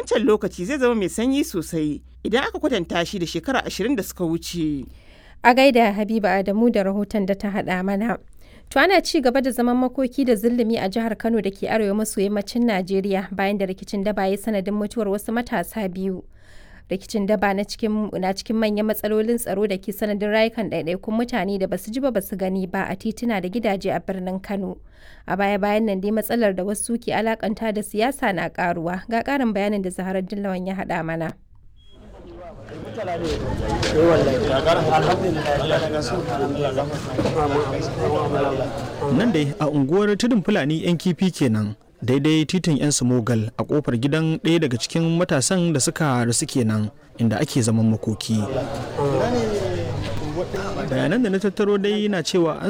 wancan lokaci zai zama mai sanyi sosai idan aka kwatanta shi da shekara ashirin da suka wuce. A gaida Habiba Adamu da rahoton da ta haɗa mana. To ana ci gaba da zaman makoki da zulumi a jihar Kano da ke arewa maso yammacin Najeriya bayan da rikicin daba ya sanadin mutuwar wasu matasa biyu. Rikicin daba na cikin na cikin manyan matsalolin tsaro da ke sanadin rayukan ɗaiɗaikun mutane da basu ji ba basu gani ba a tituna da gidaje a birnin Kano. A baya bayan nan dai matsalar da wasu ke alakanta da siyasa na karuwa. Ga ƙarin bayanin da Zaharar Dillawan ya haɗa mana. nan dai a unguwar tudun fulani yan kifi kenan daidai titin yan smogal a kofar gidan ɗaya daga cikin matasan da suka rasu kenan inda ake zaman makoki bayanan da na tattaro dai na cewa an